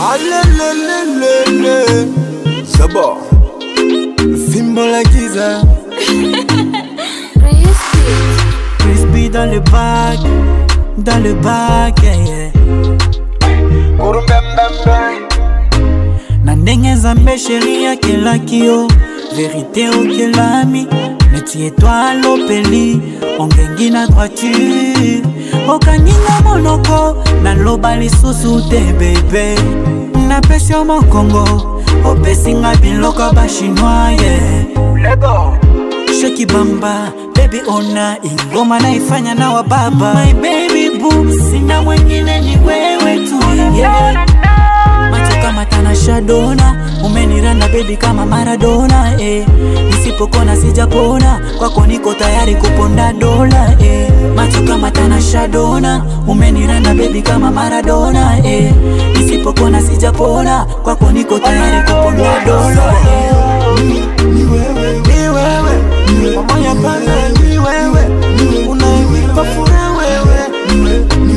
Alelelelele. Zaba. Fimbo la giza. Crispy dans le bac, dans le bac, yeah, yeah. na ndenge nzambe sheri akelaki yo verité okelami neti etoile opeli ongengi na droiture okaninga monoko naloba lisusu te bebe napesi yo mokongo opesinga biloko bachinois ye sheki bamba baby ona ingoma naifanya na wababa my baby boo sina mwengine ni wewe tu yeah. macho kama tanasha dona umeniranda bebi kama maradona eh. nisipokona sijapona kwako niko tayari kuponda dola eh. macho kama tanasha dona umeniranda bebi kama maradona eh. nisipokona sijapona kwako niko tayari kuponda dola eh. Ni wewe, ni wewe. Pamoja pana ni wewe. Unayenipa furaha wewe. Ni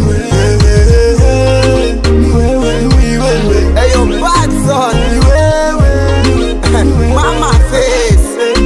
wewe. Ni wewe, ni wewe. Hey yo, bad son. Ni wewe. Mama face.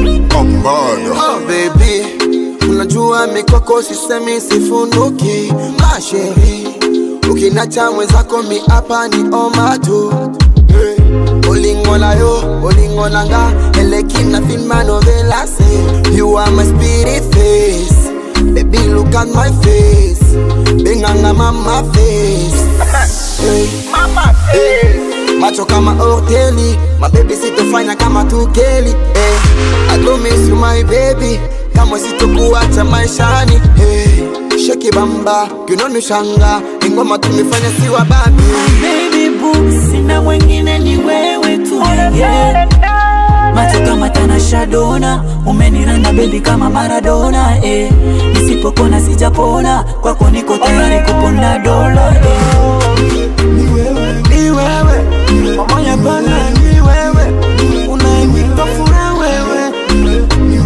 Oh baby, unajua mikwako sisemi sifunuki masheri ukinacha mwenzako mi hapa ni oma tu hey. olingola yo olingola nga elekina filmanovelase you are my spirit face baby look at my face benganga mama face hey. mama face macho kama hoteli mabebi sitofanya kama tukeli hey. I don't miss you my baby kama sitokuacha maishani hey. sheki bamba kinonushanga ingoma tumefanya siwa babi baby boo sina mwengine ni wewe tu yeah. macho kama tanasha dona umeniranda bebi kama maradona eh. nisipokona sijapona kwako niko tayari kuponda dola eh. Ni wewe, ni wewe. Pamoja pana ni wewe. Unayenipa furaha wewe. Ni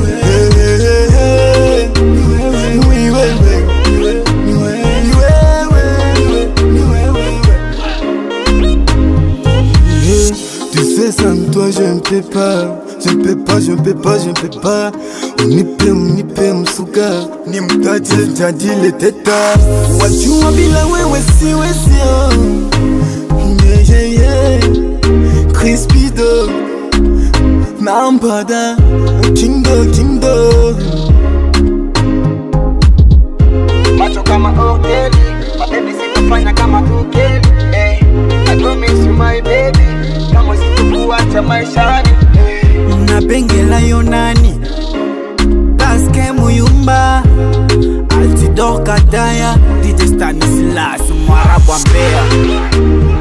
wewe. Ni wewe, ni wewe. Ni wewe, ni wewe. Ni wewe. Yeah, Tu sais sans toi je ne peux pas Je ne peux pas, je ne peux pas, je ne peux pas Unipe, unipe msuka Ni mtaje jadi leteta Wajua bila wewe siwe sio Yeah, yeah, yeah Crispido Nambada Kindo, kindo macho kama hoteli mabebi sitofanya kama tukeli hey. I don't miss you my baby kama sitokuacha maishani hey. nabengela yo nani paske muyumba altidor kataya dj stanislas mwarabu wa mbeya